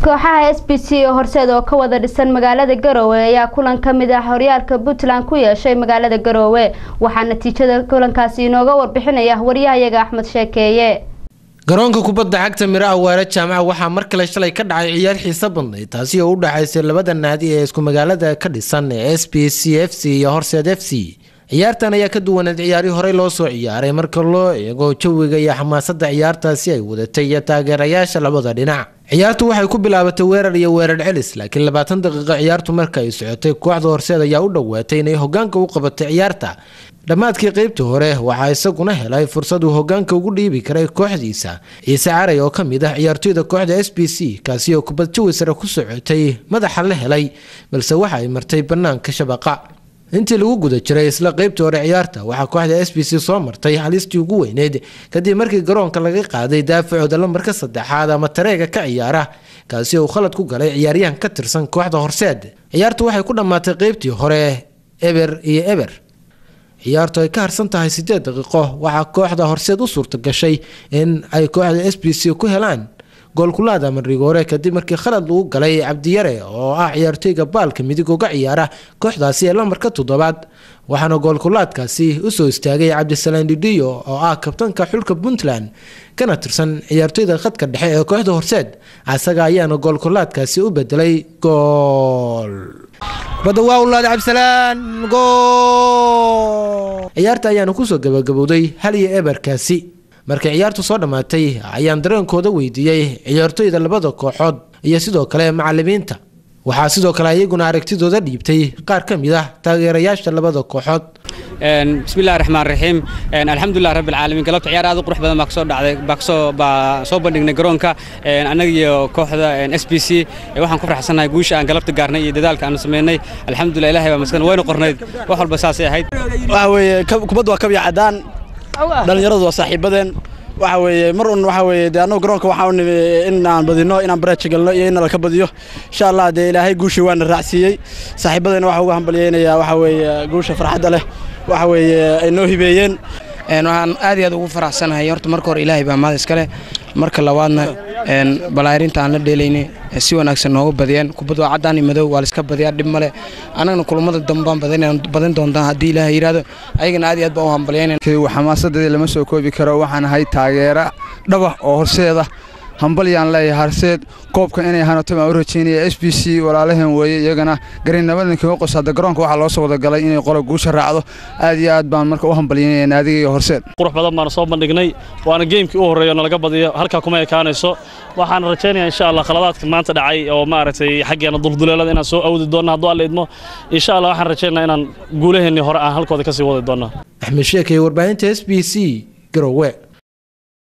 kooxaha s b c oo horseed oo ka wada dhisan magaalada garoowe ayaa kulan ka mid ah horyaalka puntland ku yeeshay magaalada garoowe waxaa natiijada kulankaasi inooga warbixinaya waryahayaga axmed sheekeeye garoonka kubadda cagta miro awaare jaamaca waxaa mar kale shalay ka dhacay ciyaar xiiso badnayd taasi oo u dhaxaysay labada naadi ee isku magaalada ka dhisan ee s b c f c iyo horseed f c ciyaartan ayaa ka duwaneed ciyaarihii horey loo soo ciyaaray marka loo eego jawiga iyo xamaasadda ciyaartaasi ay wadatay iyo taageerayaasha labada dhinac ciyaartu waxay ku bilaabatay weerar iyo weerar celis laakiin labaatan daqiiqo ciyaartu marka ay socotay kooxda horseed ayaa u dhowaatay inay hogaanka u qabatay ciyaarta dhammaadkii qeybtii hore waxaa isaguna helay fursad uu hogaanka ugu dhiibi karay kooxdiisa ciise caray oo ka mid ah ciyaartoyda kooxda s b c kaasi oo kubad jawi sare ku socotay madaxa la helay balse waxa ay martay bannaanka shabaqa intii lagu guda jiray isla qeybtii hore ciyaarta waxaa kooxda s b c soo martay halistii ugu weyneyd kadib markii garoonka laga qaaday daafacooda lambarka saddexaad ama tareega ka ciyaara kaasi oo khalad ku galay ciyaaryahan ka tirsan kooxda horseed ciyaartu waxay ku dhammaatay qeybtii hore eber iyo eber ciyaartu ay ka harsan tahay sideed daqiiqo waxaa kooxda horseed u suurta gashay in ay kooxda s b c ku helaan goolkulaada marigoore kadib markii khalad lagu galay cabdiyare oo ah ciyaartooyga baalka midig uga ciyaara kooxdaasi ee lambarka toddobaad waxaana goolkulaadkaasi usoo istaagay cabdisalaan didiyo oo ah kabtanka xulka puntland kana tirsan ciyaartooyda khadka dhexe ee kooxda horseed asaga ayaana goolkulaadkaasi u bedelay gool badawaaulaad cabdisalaan gool ciyaarta ayaana kusoo gabagabowday hal iyo eberkaasi markay ciyaartu soo dhammaatay ayaan dareenkooda weydiiyey ciyaartooyda labada kooxood iyo sidoo kale macalimiinta waxaa sidoo kale iyaguna aragtidooda dhiibtay qaar ka mid ah taageerayaasha labada kooxood bismillahi raxmaan raxiim alxamdulilah rabbi alcaalamiin galabta ciyaar aad u qurux badan baa kasoo dhacday baa kasoo baa soo bandhignay garoonka annaga iyo kooxda s b c waxaan ku faraxsannahay guusha aan galabta gaarnay iyo dadaalka aan sameynay alxamdulilah ilahay baa maskan wayna qornayd wax walba saasay ahayd waxa weeye kubadda waa kabya caddaan dhallinyaradu waa saaxiibadeen waxa weeye mar un waxa weeye dee annagu garoonka waxaa u nimi in aan badino inaan bareeja galno iyo in nala ka badiyo insha allah dee ilaahay guushii waana raacsiiyey saaxiibadeena waxaa uga hambalyeynayaa waxa weeye guusha farxadda leh waxa weeye ay noo hibeeyeen waxaan aad iyo aad ugu faraxsanahay horta marka hore ilaahay baa mahad iskale marka labaadna balaarinta aan la dheelaynay si wanaagsan nooga badiyeen kubad waa caddaan iyo madow waa laiska badiyaa dhib male annagana kulamada dambaan badan doontaa haddii ilaahay yidhaahdo ayagana aad iyo aad baan u hambalyaynay xamaasadeeda lama soo koobi karo waxaan ahay taageera dhabax oo horseeda hambalyaan leeyahay harseed koobka inay hanato baan u rajeynaya s b c walaalaheen weeye iyagana garinnimadan kaga qos hadda garoonka waxaa loo soo wada galay inay qola guusha raacdo aad iyo aad baan marka u hambalyaynaya naadiga iyo horseed qurux badan baana soo bandhignay waana geemkii u horreeyo nalaga badiyo halkaa kuma ekaanayso waxaan rajaynayaa insha allah khaladaadka maanta dhacay oo maaragtay xaggeena dulduleelada inaan soo awdi doonno hadduu alla idmo insha allah waxaan rajaynayaa inaan guulaheennii hore aan halkooda ka sii wadi doonno axmed sheekay warbaahinta s b c garowe